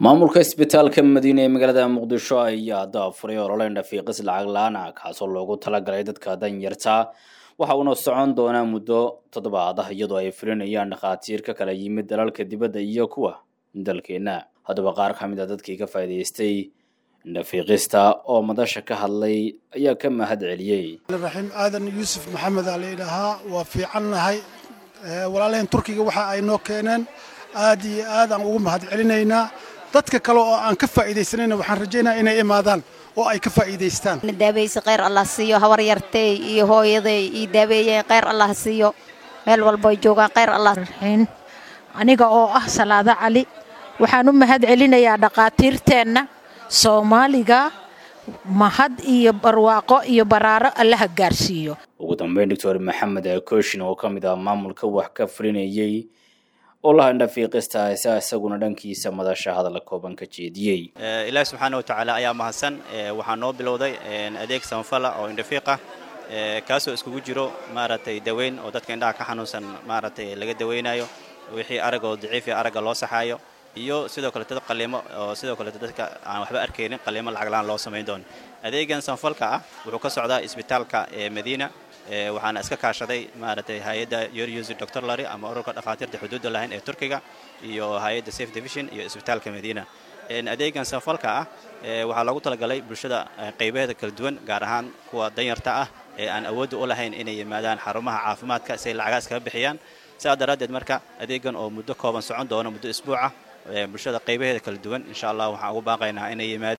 maamulka isbitaalka madiine ee magaalada muqdisho ayaa daafuray olole indhafiiqis lacag la-aan ah kaasoo loogu talagalay dadka danyarta waxa uuna socon doonaa muddo toddobaad ah iyadoo ay fulinayaan dhakhaatiir ka kala yimid dalalka dibadda iyo kuwa dalkeenna haddaba qaar ka mid a dadkii ka faa'iidaystay indhafiiqista oo madasha ka hadlay ayaa ka mahad celiyey raxiim aadan yuusuf maxamed aa layidhaahaa waa fiicannahay walaalaheen turkiga waxa ay noo keeneen aad iyo aad aan ugu mahad celinaynaa dadka kale oo aan ka faa'iidaysanayna waxaan rajaynaya inay imaadaan oo ay ka faa'iidaystaan daabaysa kheyr allah siiyo habar yartay iyo hooyaday ii daabeeyeen kheyr allah siiyo meel walboy joogaan kheyr allah raxiin aniga oo ah salaado cali waxaan u mahad celinayaa dhakhaatiirteenna soomaaliga mahad iyo barwaaqo iyo baraaro allaha gaarsiiyo ugu dambeyn doctor maxamed kooshin oo ka mid ah maamulka wax ka fulinayey olaha indhafiiqista asa isaguna dhankiisa madasha hadalla kooban ka jeediyey ilaahi subxaana watacaala ayaa mahadsan waxaa noo bilowday adeeg samafala oo indhafiiqah kaasoo iskugu jiro maaragtay daweyn oo dadka indhaha ka xanuunsan maaragtay laga daweynayo wixii aragoo daciif iyo aragga loo saxaayo iyo sidoo kaleeto qaliimo oo sidoo kaleeto dadka aan waxba arkaynin qaliimo lacaglaan loo samayn doono adeegan samafalka ah wuxuu ka socdaa isbitaalka ee madiina waxaana iska kaashaday maaragtay hay-adda yoryusi doctor lary ama ururka dhakhaatiirta xuduudda lahayn ee turkiga iyo hay-adda safe division iyo isbitaalka madiina adeegan samafalka ah waxaa loogu talagalay bulshada qaybaheeda kala duwan gaar ahaan kuwa danyarta ah ee aan awoodda u lahayn inay yimaadaan xarumaha caafimaadka si ay lacagaas kaga bixiyaan sidaa daraaddeed marka adeegan oo muddo kooban socon doono muddo isbuuca bulshada qaybaheeda kala duwan insha allah waxaan ugu baaqaynaa inay yimaad